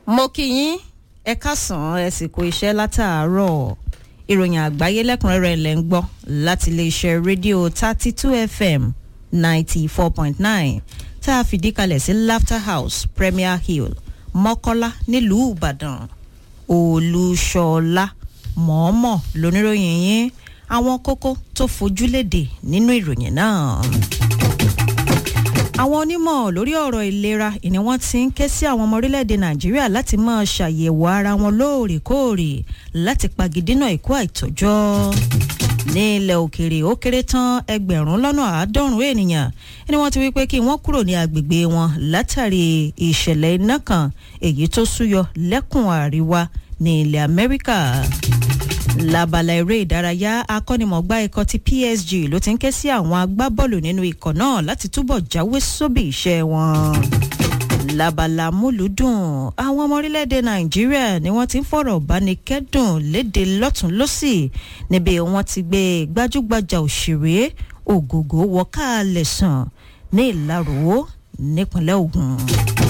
mo kí yín ẹ káàsán ẹ sì kó iṣẹ́ látàárọ̀ ìròyìn àgbáyé lẹ́kùnrẹ́rẹ́ lẹ́ ń gbọ́ láti iléeṣẹ́ rédíò thirty two fm ninety four point nine tá a fìdí kalẹ̀ sí laughter house premier hill mọ́kọ́lá nílùú ìbàdàn olúṣọlá mọ̀ọ́mọ̀ lóníròyìn yín àwọn kókó tó fojúlédè nínú ìròyìn náà àwọn onímọ̀ lórí ọ̀rọ̀ ìlera ìní wọ́n ti ń ké sí àwọn ọmọ orílẹ̀-èdè nàìjíríà láti máa ṣàyẹ̀wò ara wọn lóòrèkóòrè láti pagidínà ikú àìtọ́jọ́ ní ilẹ̀ òkèèrè ó kéré tán ẹgbẹ̀rún lọ́nà àádọ́rùn-ún ènìyàn ni wọ́n ti wí pé kí wọ́n kúrò ní agbègbè wọn látàrí ìṣẹ̀lẹ̀ iná kan èyí tó súyọ lẹ́kùn àríwá ní ilẹ̀ amẹ́ríkà labala eré ìdárayá akọ́nimọ̀gbá ikọ̀ ti psg ló ti ń ké sí àwọn agbábọ́ọ̀lù nínú ikọ̀ náà láti túbọ̀ jáwé sóbì iṣẹ́ wọn. labala múlùúdùn àwọn ọmọ orílẹ̀-èdè nàìjíríà ni wọ́n ti ń fọ̀rọ̀ bánikẹ́dùn léde lọ́tún lọ́sì níbi wọ́n ti gbé gbajúgbajà òṣèré ògògó wọ́kàlẹ̀ sàn ní ìlarò nípínlẹ̀ ògùn.